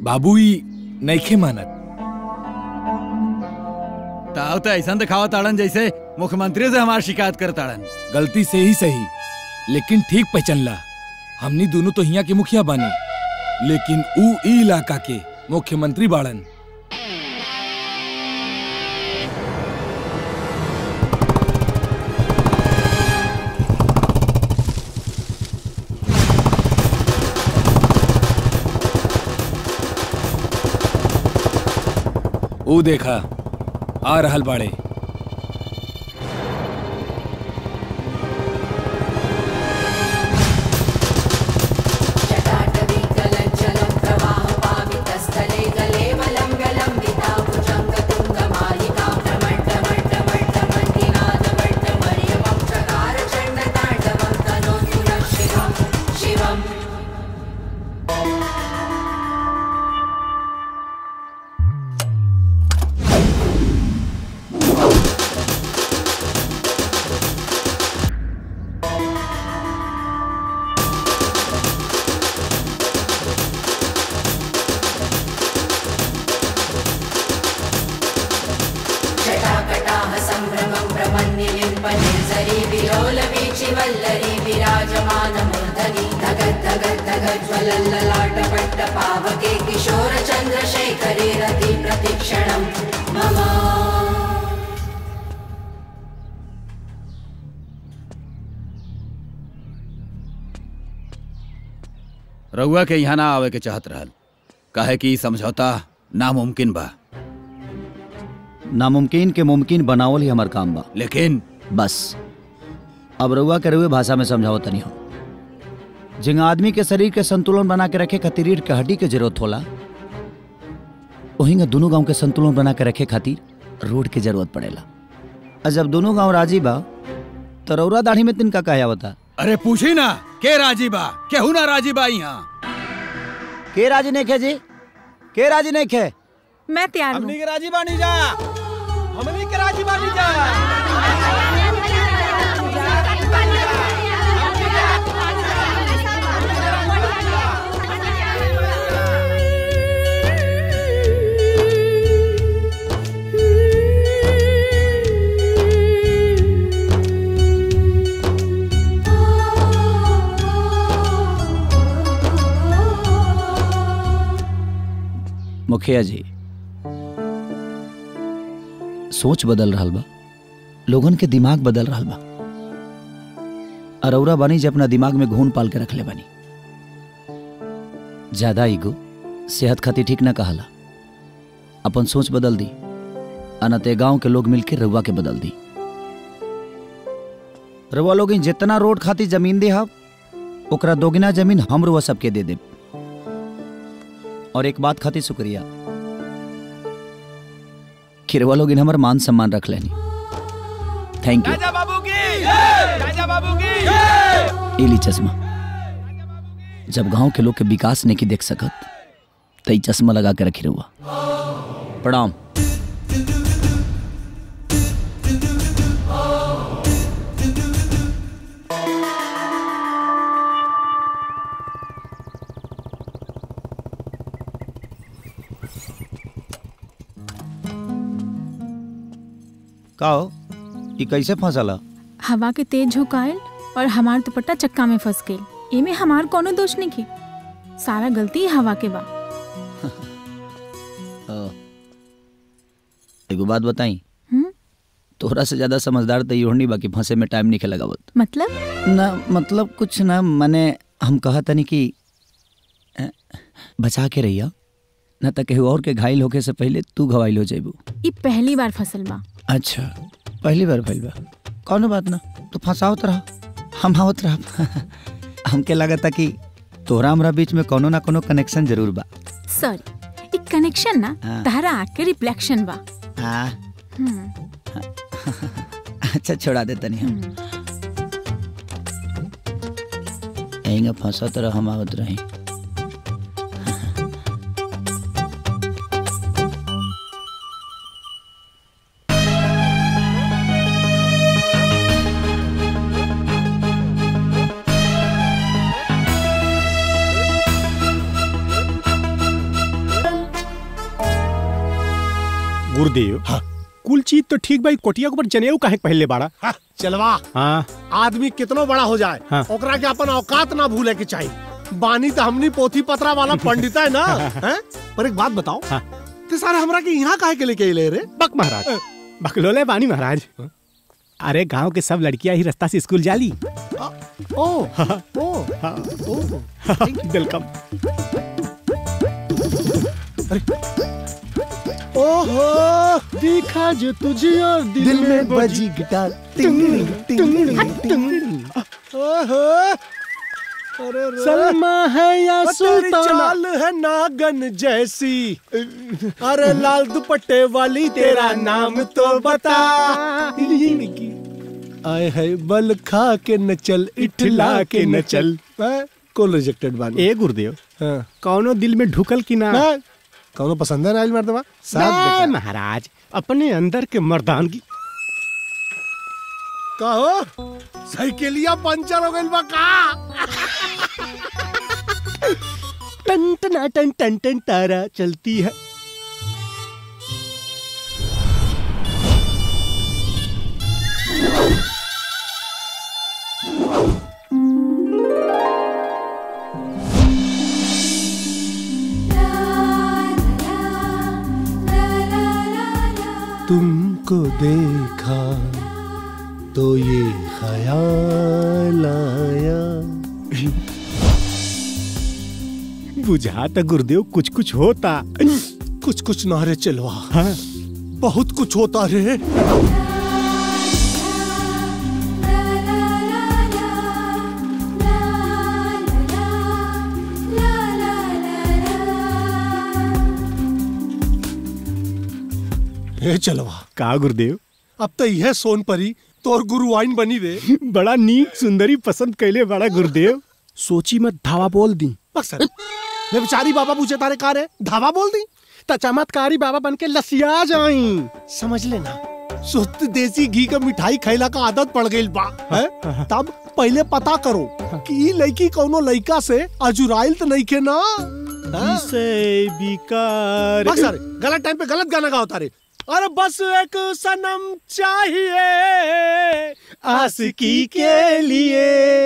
बाबू ही नईखे मानत ताव तो ऐसा दिखावा ताड़न जैसे मुख्यमंत्री से हमार शिकायत कर ताड़न गलती से ही सही लेकिन ठीक पहचानला हमनी दोनों तो हिया के मुखिया बानी लेकिन ऊ ई इलाका के मुख्यमंत्री बाड़न ऊ देखा आ रहल बाड़े जटाटवीकलज्जलं प्रवाहपावितस्थले गलेवलं विलम्ब्यलम्बिताभुजङ्गतुङ्गमालिकां प्रमट्टमट्टमट्टमण्डिनादमट्टमर्यमं चकार चण्डताण्डवं तनोतु नः शिवं शिवम् जटाकटाः सम्भ्रमं प्रमन्निलिम्पनिर्झरी विलोलवीचिवल्लरी विराजमानमूर्धनि धगद्धगद्धगज्ज्वलल्ललाटपट्टपावके किशोरचन्द्रशेखरे रति प्रतिक्षणं मम रउआ के यहाँ ना आवे के चाहत रहल काहे कि ई समझौता नामुमकिन बा नामुमकिन के मुमकिन बनावल ही हमार काम बा लेकिन बस अब रउआ के रउए भाषा में समझाओ तनी हो जिंगा आदमी के शरीर के संतुलन बना के रखे खातिर रीढ़ के हड्डी के जरूरत होला वहीं दोनों गांव के संतुलन बना के रखे खातिर रोड के जरूरत पड़ेला और जब दोनों गांव राजी बा तो रौरा दाढ़ी में तिनका कहे आवता अरे पूछी ना के राजी बा केहू ना राजी बा यहाँ के राजी नहीं खे जी के राजी नहीं खे मैं तैयार हूँ के राजी बानी जा हमनी के राजी बानी जा मुखिया जी सोच बदल रहा बा लोगन के दिमाग बदल रहा बा अरौरा बानी जे अपना दिमाग में घून पाल के रखले बानी ज्यादा ईगो सेहत खातिर ठीक ना कहला अपन सोच बदल दी अनते गांव के लोग मिलके रउआ के बदल दी रउआ लोग जितना रोड खातिर जमीन दे हब ओकरा दोगुना जमीन हम रउआ सबके दे देब और एक बात खातिर शुक्रिया खिरवा लोग इन हमार मान सम्मान रख लेनी थैंक यू राजा बाबू की राजा बाबू की एली चश्मा जब गांव के लोग के विकास नहीं की देख सकत तो ई चश्मा लगा के रखी रहुआ प्रणाम का हो ई कैसे फंसला हवा के तेज झोंकायल और हमार दुपट्टा चक्का में फंस गई एमे हमार कोनो दोष नहीं की सारा गलती हवा के बा अ, एगो बात बताई हम्म? तोहरा से ज्यादा समझदार तो योहनी बाकी फंसे में टाइम नहीं लगावत मतलब ना मतलब कुछ ना मैंने हम कहा तनी कि अ, बचा के रहिया ना तो केहू और के घायल होके से पहले तू घवाइल हो जेबू ई पहली बार फसल बा अच्छा पहली बार भइल बा कौनो बात ना तू फंसावत रहा हम आवत रहा हमके लगता कि तोहरा हमरा बीच में कोनो ना कोनो कनेक्शन जरूर बा सॉरी ई कनेक्शन ना हाँ। तहरा आँख के रिफ्लेक्शन बा हाँ हम्म, अच्छा छोड़ा दे तनी हम यहीं फंसा तरह हम आवत रही गुरुदेव हाँ। कुल चीज तो ठीक भाई कोटिया के ऊपर जनेऊ काहे पहले बाड़ा हाँ, चलवा हाँ आदमी कितनो बड़ा हो जाए हाँ। ओकरा के अपन औकात ना भूले के चाहिए बानी तो हमनी पोथी पत्रा वाला पंडित है ना हैं? पर एक बात बताओ हाँ। ते सारे हमरा के यहाँ काहे के लेके अइले रे बक महाराज बकलोले बानी महाराज अरे गांव के सब लड़कियां ही रास्ता से स्कूल जाली ओ ओ ओ वेलकम ओहो देखा जो तुझे और दिल में बजी गिटार टिंग टिंग टिंग ओहो अरे रे। सलमा है या तेरी सुल्ताना चाल है नागन जैसी अरे लाल दुपट्टे वाली तेरा नाम तो बता आए है बल खा के न चल इठला के न चल को रिजेक्टेड बानी ए गुरुदेव हाँ। कौनो दिल में ढुकल की ना हाँ। कौनो पसंद है ना आज मर्दवा साथ ना, बेटा। महाराज अपने अंदर के मर्दानगी कहो साइकिलिया पंचर हो गइल बा का टन टन टन टन टन तारा चलती है तुमको देखा तो ये ख्याल आया बुझा तो गुरुदेव कुछ कुछ होता कुछ कुछ ना रे चलवा हाँ बहुत कुछ होता रे ए चलवा का गुरुदेव अब तो यह सोन परी तोर गुरु आइन बनी रे बड़ा नीक सुंदरी पसंद कैले बड़ा गुरुदेव सोची मत धावा बोल दी बक्सर ये बेचारी बाबा पूछे तारे का रे धावा बोल दी त चमत्कारी बाबा बन के लसिया जाई समझ लेना शुद्ध देसी घी का मिठाई खैला का आदत पड़ गई बा है? तब पहले पता करो कि ई लड़की कौनो लड़का से अजुराइल तो नहीं के ना हाँ? से बिकार बस अरे, गलत टाइम पे गलत गाना गाओ तारे अरे बस एक सनम चाहिए आशिकी के लिए